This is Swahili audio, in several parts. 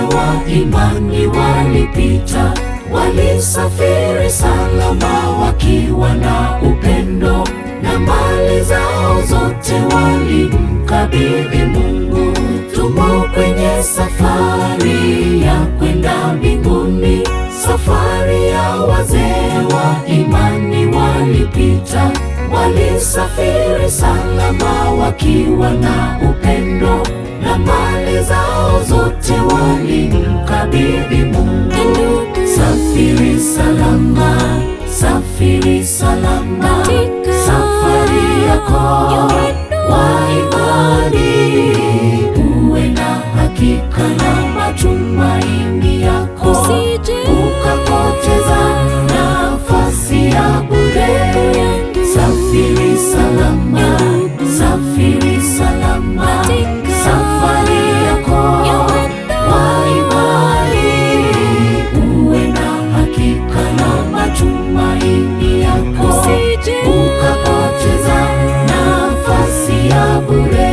wa imani walipita, walisafiri salama wakiwa na upendo, na mali zao zote walimkabidhi Mungu. Tumo kwenye safari ya kwenda mbinguni, safari ya wazee wa imani walipita, walisafiri salama wakiwa na upendo, na mali zao zote walimkabidhi Mungu. Safiri salama, safiri salama, safari yako wa imani, uwe na hakika na matumaini yako, ukapoteza nafasi ya bure. Safiri salama, safiri salama, safari yako wa imani, uwe na hakika na matumaini yako, ukapoteza nafasi ya bure.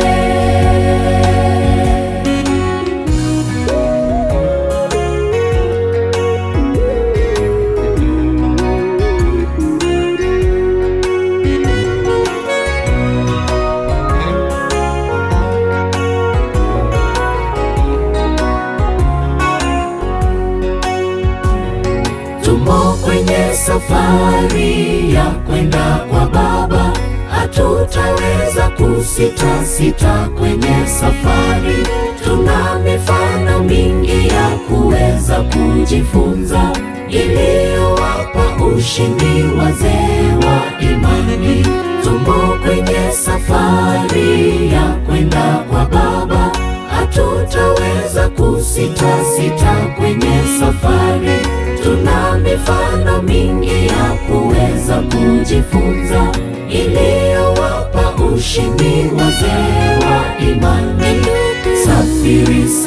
Tumo kwenye safari ya kwenda kwa Baba, hatutaweza kusita sita kwenye safari. Tuna mifano mingi ya kuweza kujifunza, iliyowapa ushindi wazee wa imani. Tumo kwenye safari ya kwenda kwa Baba, hatutaweza kusita sita kwenye safari. Tuna mifano mingi ya kuweza kujifunza, iliyowapa ushindi wazee wa imani. Safiri